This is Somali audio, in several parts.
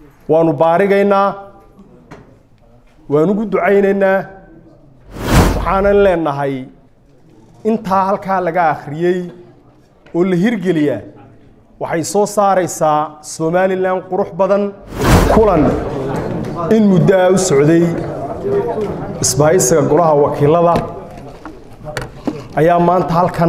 waanu baarigaynaa waan ugu ducaynaynaa waxaanan leenahay intaa halkaa laga akhriyey oo la hirgeliyaa waxay soo saaraysaa somalilan qurux badan kulan in muddo a u socday isbahaysiga golaha wakiilada ayaa maanta halkan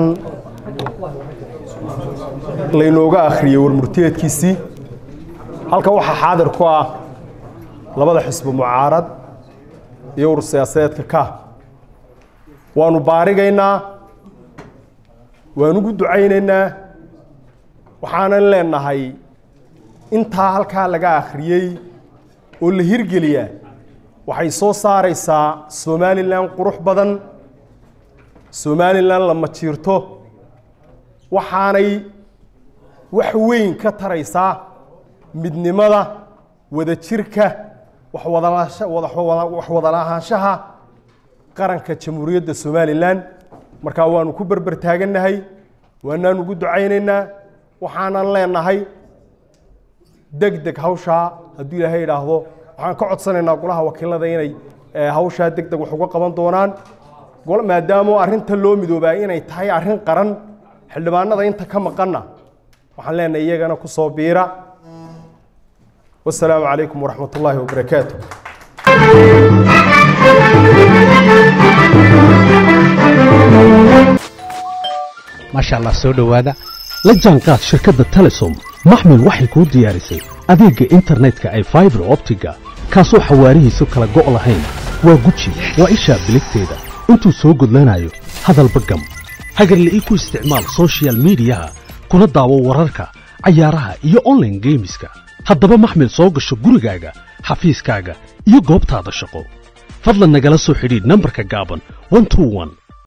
laynooga akhriyey warmurtiyeedkiisii halkan waxaa xaadir ku ah labada xisbi mucaarad iyo ur siyaasadeedka ka waanu baarigaynaa waan ugu ducaynaynaa waxaanan leenahay intaa halkaa laga akhriyey oo la hirgeliyaa waxay soo saaraysaa somalilan qurux badan somalilan la majiirto waxaanay wax weyn ka taraysaa midnimada wadajirka wax wadalahaanshaha qaranka jamhuuriyadda somalilan markaa waanu ku berber taagannahay waanaan ugu ducaynaynaa waxaanan leenahay deg deg hawshaa hadduu ilaahay idhaahdo waxaan ka codsanaynaa golaha wakiilada inay hawshaa deg deg wax uga qaban doonaan maadaama arrinta loo midoobaa inay tahay arrin qaran xildhibaanada inta ka maqanna waxaan leenahay iyagana ku soo biira wasalaamu calaykum waraxmat ullaahi wabarakaatu maasha allah soo dhowaada la jaanqaad shirkadda telesom maxmil waxay kuu diyaarisay adeegga internetka ay faibar optiga kaasoo xawaarihiisu kala go' lahayn waa guji waa ishaa biligteeda intuu soo gudlanayo hadalba gam hagarle ii ku isticmaal sochial midiyaha kuna daawo wararka cayaaraha iyo onlaine geemiska haddaba maxmil soo gasho gurigaaga xafiiskaaga iyo goobtaada shaqo fadlan nagala soo xidhiidh nambarka gaaban